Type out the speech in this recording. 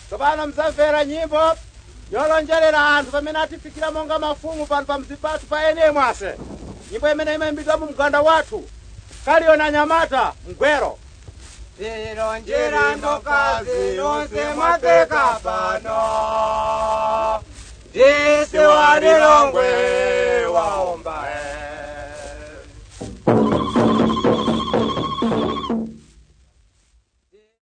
tsopano mzamvera nyimbo yolonjerera anthu pamene atifikira monga mafumu pano pa mzi pathu pa ene mwase nyimbo imene imayimbidwa mu mganda wathu kaliyona nyamata mgwero tilonjera ndokazi nonse mwateka pano tisi walilongwe